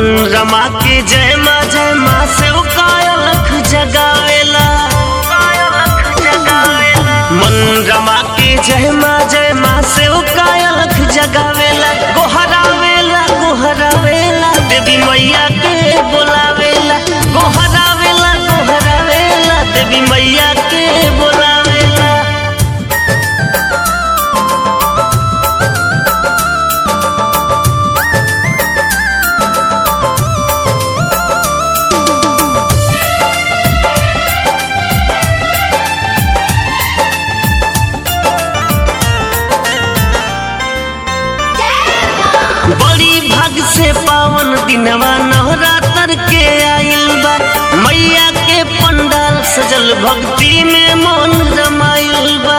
मन रमा के जय माँ जय माँ से कायलख जगावेला मन रमा के जय माँ जय माँ से कायलख जगावेला गोहरावेला गोहरावेला देवी मैया के बोलावेला गोहरावेला गोहरावेला देवी मैया के बोलावेला बड़ी भाग से पावन दिनवा नवरात्र के आइल बा मैया के पंडाल सजल भक्ति में मन रमाइल बा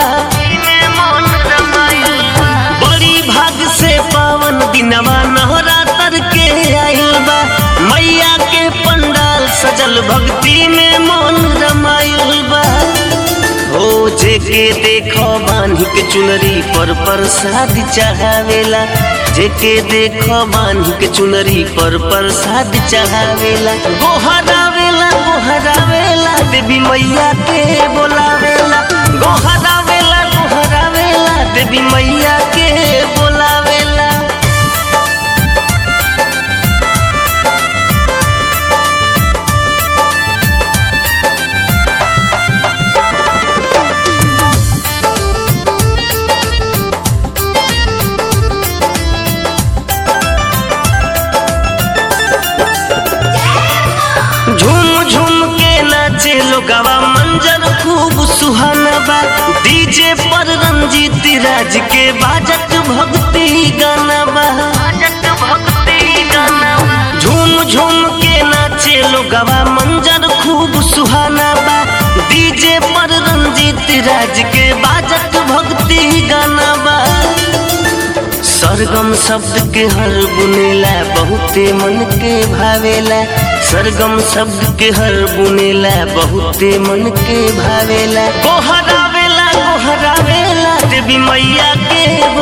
बड़ी भाग से पावन दिनवा नवरात्र के आइल बा मैया के पंडाल सजल भक्ति में मन रमाइल बा ओ जेके देखो बांधी के चुनरी पर प्रसाद चढ़ावेला जेके देखो बांधी के चुनरी पर प्रसाद चढ़ावेला गोहरावेला गोहरावेला देवी मैया के बोलावेला गोहरावेला गोहरावेला देवी मैया के बोलावेला झूम झूम के नाचे लोगवा मंजर खूब सुहाना बा डीजे पर रंजीत राज के बाजत भक्ति गाना बा झूम झूम के नाचे लोगवा मंजर खूब सुहाना बा डीजे पर रंजीत राज के बाजत भक्ति गाना बा सरगम शब्द के हर बुनेला बहुते मन के भावेला सरगम शब्द के हर बुनेला बहुते मन के भावेला गोहरावेला गोहरावेला देवी मैया के